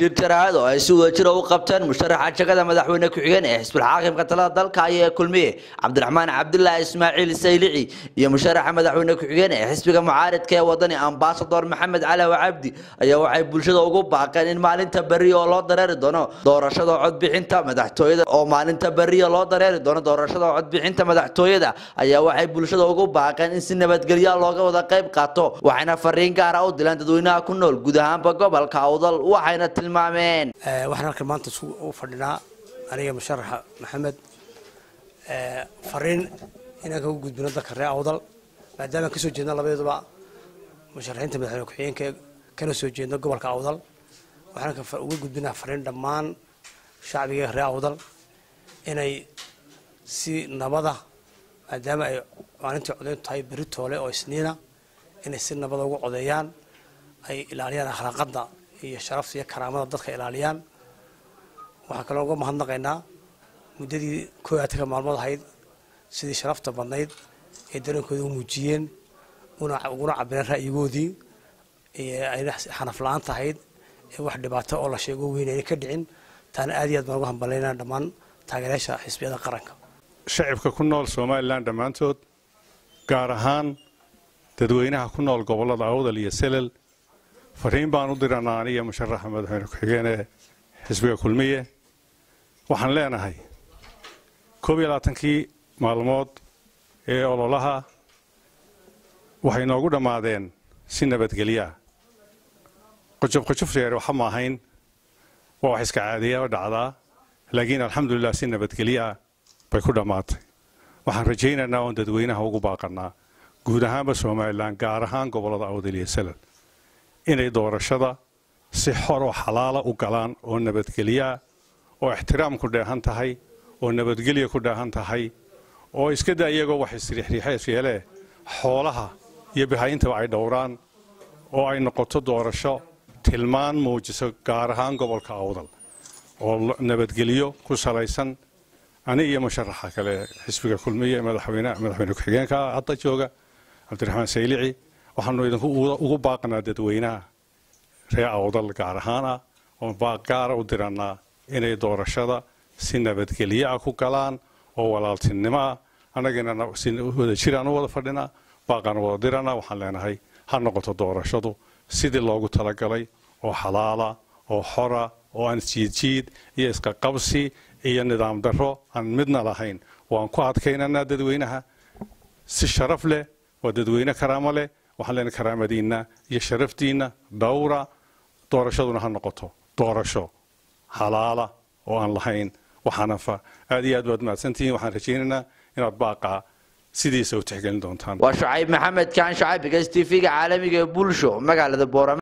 shir jaraahad oo ay si wadajira u qabteen musharaxa jagada madaxweyne ku-xigeen ee xisbul xaakimka talada dalka ayaa kulmiye cabdiraxmaan cabdilaahi ismaaciil saylici iyo musharaxa madaxweyne ku-xigeen ee xisbiga mucaaridka ee wadani ambasador maxamed calaw cabdi ayaa waxay bulshada ugu baaqeen in maalinta berri oo loo dareeri doono doorashada codbixinta madaxtooyada oo maalinta berriya loo dareeri doono doorashada codbixinta madaxtooyada ayaa waxay bulshada ugu baaqeen in si nabadgelya looga wada qayb qaato waxayna fariin gaara u dileen dadweynaha ku nool guud ahaanba gobolka awdal waxayna tilmaameen waxaan halkan maanta u fadhinaa aniga musharaxa maxamed fariin inaan kagu gudbino dalka reer awdal maadaama aan kasoo jeedno labadeeduba musharaxiinta madaxweyne ku-xigeenka kana soo jeedno gobolka awdal waxaan uga gudbinaa fariin dhammaan shacbiga reer awdal inay si nabada maadaama ay maalintii codayntu tahay beri toole oo isniina inay si nabada ugu codeeyaan ay ilaaliyaan akhlaaqada iyo sharafta iyo karaamada dadka ilaaliyaan waxaa kaloo uga mahadnaqaynaa muddadii koo iyo atanka maalmood ahayd sidii sharafta badnayd ee dareenkooda u muujiyeen uguna cabireen ra'yigoodii ayna xanaf la-aan tahayd ee wax dhibaato oo la sheego weyn ayna ka dhicin taana aad iyo aad baan uga hambalayna dhammaan taageerayaasha xisbiyada qaranka shacibka ku nool somalilan dhammaantood gaar ahaan dadweynaha ku nool gobollada awdal iyo selel fariin baan u diranaa aniga musharaxa madaxweyne ku-xigeen ee xisbiga kulmiye waxaan leenahay koob iyo labaatankii maalmood ee ololaha waxay noogu dhammaadeen si nabadgelyaa qojob qojob reer waxa ma ahayn waa wax iska caadiya oo dhacdaa laakiin alxamdulilah si nabadgelyaa bay ku dhammaatay waxaan rajaynaynaa oon dadweynaha ugu baaqanaa guud ahaanba somalilan gaar ahaan gobollada awdal iyo salal inay doorashada si xor oo xalaala u galaan oo nabadgelyaa oo ixtiraam ku dheehan tahay oo nabadgelya ku dheehan tahay oo iska da iyagoo wax isriixriixees yeelee xoolaha iyo bahayintaba ay dhowraan oo ay noqoto doorasho tilmaan muujiso gaar ahaan gobolka awdal oo nabadgelyo ku salaysan ani iyo musharaxa kale xisbiga kulmiye madaxweyne madaxweyne ku-xigeenka hadda jooga cabdiraxmaan saylici waxaanu idinku ugu baaqnaa dadweynaha reer awdal gaar ahaan ah oon baaq gaara u dirannaa inay doorashada si nabadgelyo ah ku galaan oo walaaltinimo ah annagina si wada jiraan u wada fadhinaa baaqaan wada diranaa waxaan leenahay ha noqoto doorashadu sidii loogu talagalay oo xalaala oo xora oo aan jiidjiid iyo isqaqabsi iyo nidaam darro aan midna lahayn waan ku adkaynanaa dadweynaha si sharaf leh waa dadweyne karaamo leh waxaan leenahay karaamadiinna iyo sharaftiinna dhowra doorashaduna ha noqoto doorasho xalaala oo aan lahayn waxaanafa aad iyo aad baad mahadsantihiin waxaan rajaynaynaa inaad baaqaa sidiisa u tixgelin doontaan waa shucayb maxamed kaan shacayb gas t v-ga caalamiga ee bulsho magaalada boorama